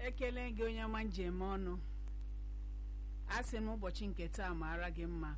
ekele gị onye ọma njem ọnụ a sị m ụbọchị nke taa maara gị mma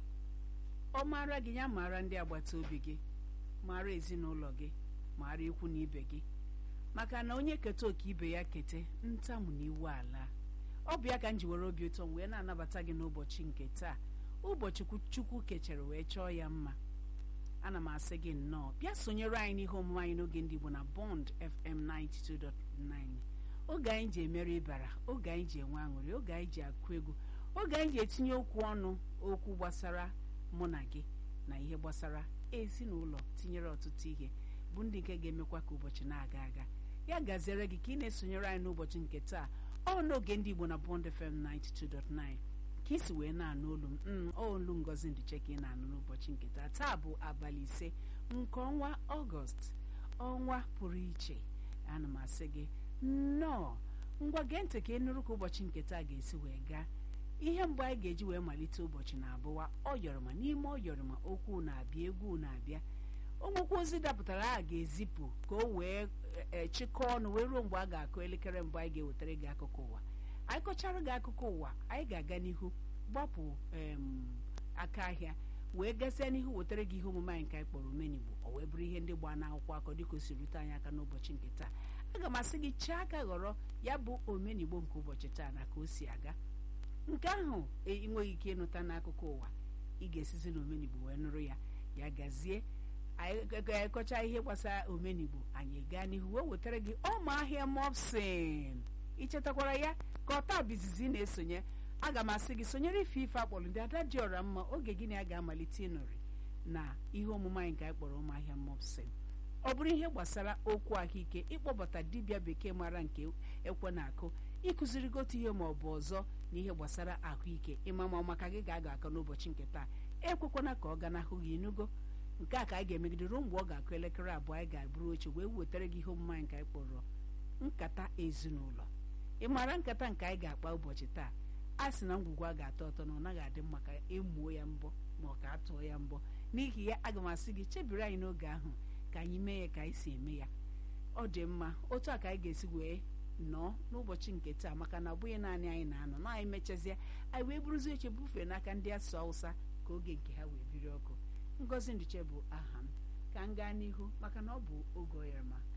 ọ maara gị ya maara ndị agbata obi gị maara ezinụlọ gị maara ikwu na ibe gị maka na onye keta oke ibe ya kete ntamu na iwu ala ọ bụ ya ka m ji were obi ụtọ m wee na-anabata gị n'ụbọchị nke taa ụbọchị chukwu kechere wee chọọ ya mma ana m asị gị nnọọ bịa sonyere anyị n'ihe omume anyị n'oge ndị Igbo na Bond FM 92.9 oge anyị ji emere ịbara oge anyị ji enwe aṅụrị oge anyị ji akụ egwu oge anyị ji etinye okwu ọnụ okwu gbasara mụ na gị na ihe gbasara ezinụlọ tinyere ọtụtụ ihe bụ ndị nke ga-emekwa ka ụbọchị na-aga aga ya gaziere gị ka ị na-esonyere anyị n'ụbọchị nke taa ọ n'oge ndị Igbo na Bond FM 92.9 ka isi wee na-anụ olu m olu ngozi ndịche ka ị na-anụ n'ụbọchị nke taa taa bụ abalị ise nke ọnwa ọgọst ọnwa pụrụ iche ana m asị gị nnọọ ngwa gee ntị ka ị nụrụ ka ụbọchị nke taa ga-esi wee gaa ihe mgbe anyị ga-eji wee malite ụbọchị na-abụwa ọyọrọma n'ime ọyọrọma okwu na-abịa egwu na-abịa onwekwa ozi dapụtara a ga-ezipụ ka o wee chịkọọ ọnụ wee ruo mgbe a ga-akụ elekere mbụ anyị ga-ewetara gị akụkọ ụwa anyị kọchara gị akụkọ ụwa anyị ga-aga n'ihu gbapụ aka ahịa wee gasịa n'ihu wetara gị ihe omume anyị nke anyị kpọrọ omenigbo o wee bụrụ ihe ndị gbaa n'akwụkwọ akọ dịka o si rute anyị aka n'ụbọchị nke taa aga m asị gị chee aka ghọrọ ya bụ omenigbo nke ụbọchị taa na ka o si aga nke ahụ enweghị ike ịnụta n'akụkọ ụwa ị ga-esizi na omenigbo wee nụrụ ya ya gazie anyị kọcha ihe gbasara omenigbo anyị gaa n'ihu wee wetara gị ọma ahịa mopsin ichetakwara ya ka ọta bizizi na-esonye aga m asị gị sonyere ife ife akpọrọ ndị ada dị ọra mma oge gị na ya ga-amalite ịnọrị na ihe omume anyị nke anyị kpọrọ ụmụahịa mopsin ọ bụrụ ihe gbasara okwu ahụike ịkpọbata dibịa bekee mara nke ekwe na-akụ ịkụziri gote ihe ma ọ bụ ọzọ na ihe gbasara ahụike ịma ma maka gị ga-aga aka n'ụbọchị nke taa ekwekwana ka ọ ganahụ gị inugo nke a ka anyị ga-emegide ruo mgbe ọ ga-akụ elekere abụọ anyị ga-abụrụ oche wee wetara gị ihe omume anyị nke anyị kpọrọ nkata ezinụlọ ị maara nkata nke anyị ga-akpa ụbọchị taa a sị na ngwugwu a ga-atọ ụtọ na ọ naghị adị mma ka emuo ya mbọ ma ọ ka atụọ ya mbọ n'ihi ya aga m asị gị chebiri anyị n'oge ahụ ka anyị mee ya ka anyị si eme ya ọ dị mma otu a ka anyị ga-esi wee nọọ n'ụbọchị nke taa maka na ọ bụghị naanị anyị na-anọ na anyị mechazie anyị wee buruzie oche bufee n'aka ndị asụ awụsa ka oge nke ha wee biri ọkụ ngozi ndịche bụ aha m ka m gaa n'ihu maka na ọ bụ oge oyarama